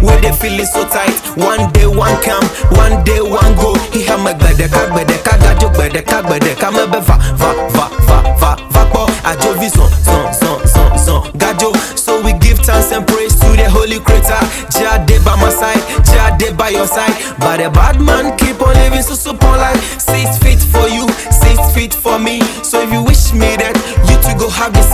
where they feeling so tight. One day one come, one day one go. He have my gbedeka gbedeka gajo gbedeka gbedeka me be va va va va va va po. Ajo vi son son son son son gajo. So we give thanks and praise to the Holy Creator. Jah dey by my side, Jah dey by your side. But the bad man keep on living so super life. Six feet for you, six feet for me. So if you wish me that you two go have the